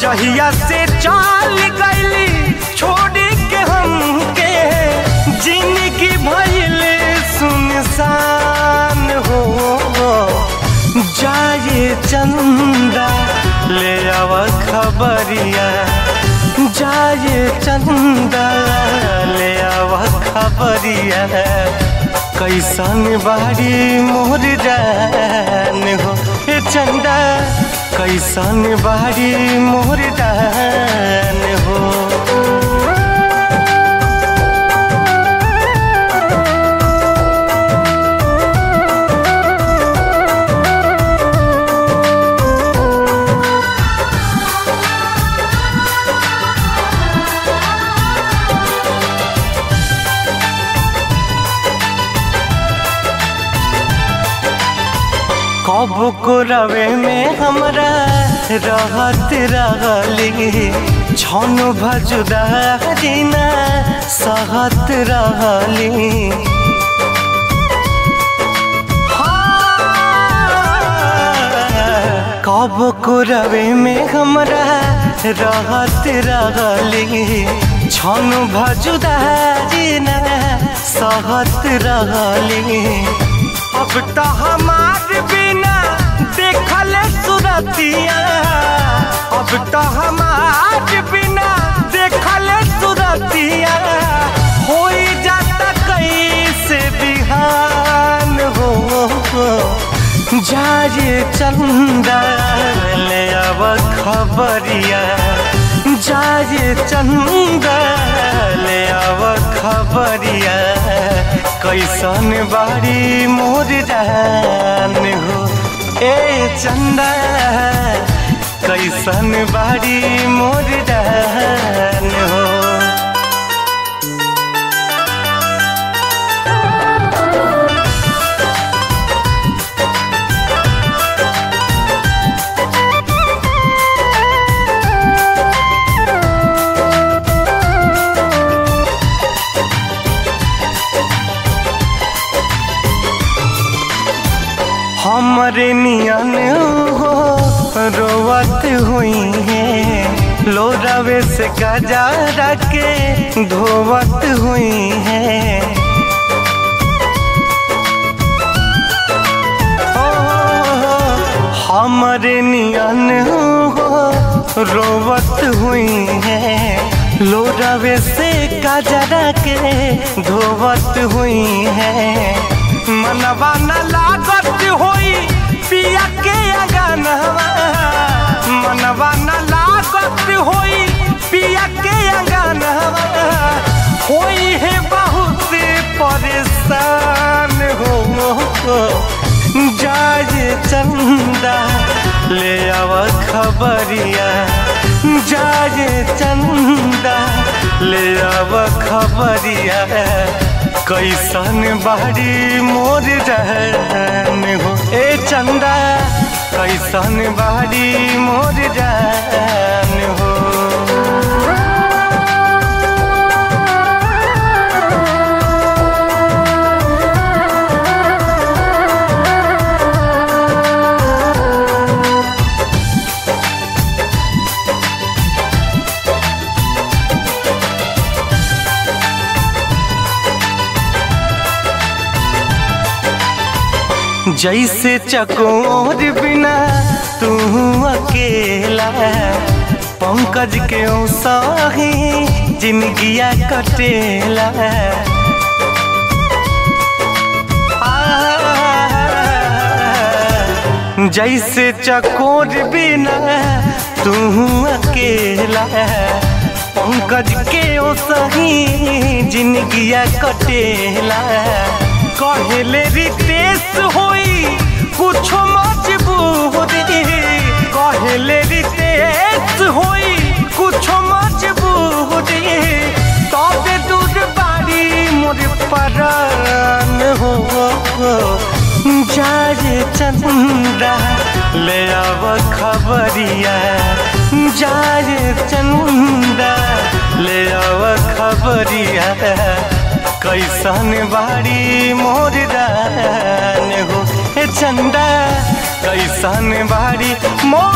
जहिया से चाल गईली छोड़ के हमके जिंदगी भइल सुनसान हो जाए चंदा ले आव खबरिया जाए चंदा ले आव खबरिया कैसन बाड़ी मोर जान हो ए चंदा कैसन बाड़ी मोर जान हो कब को रवे में हमरा रहत रहली छन भजुदा दिना सहत रहली कब को रवे में हमरा रहत रहली छन भजुदा दिना सहत रहली अब तो हमार बिना देखल सुरतिया अब तो हमार बिना देखल सुरतिया हो जाता कैसे बिहान हो जाए चंदा ले अब खबरिया जाए चंदा ले अब खबरिया कैसन बाड़ी मोर जान हो ए चंदा कैसन बाड़ी मोर जान हो हमरे नियन हो रोवत हुई है लोरावे से गजा के धोवत हुई है हमरे नियन हो रोवत हुई है लोरावे से गजरा के धोवत हुई है मनवा न लागत होई पिया के अगनवा मनवा न लागत होई पिया के अगनवा होई है बहुत परेशान हो जाए चंदा ले आव खबरिया जाए चंदा ले आव खबरिया कैसन बाड़ी मोर रहन हो ए चंदा कैसन बाड़ी मोर रहन हो जैसे चकोर बिना तू अकेला पंकज के सही जिंदगिया कटेला जैसे चकोर बिना तू अकेला पंकज के सही जिंदगिया कटेला कहले रितेश होई कुछ मजबूरी कहले रितेश होई कुछ मजबूरी तबे दूर बाड़ी मोर परान हो जाए चंदा ले आव खबरिया जाए चंदा ले आव खबरिया कैसन बाड़ी मोर दान हो हे चंदा कैसन बाड़ी मोर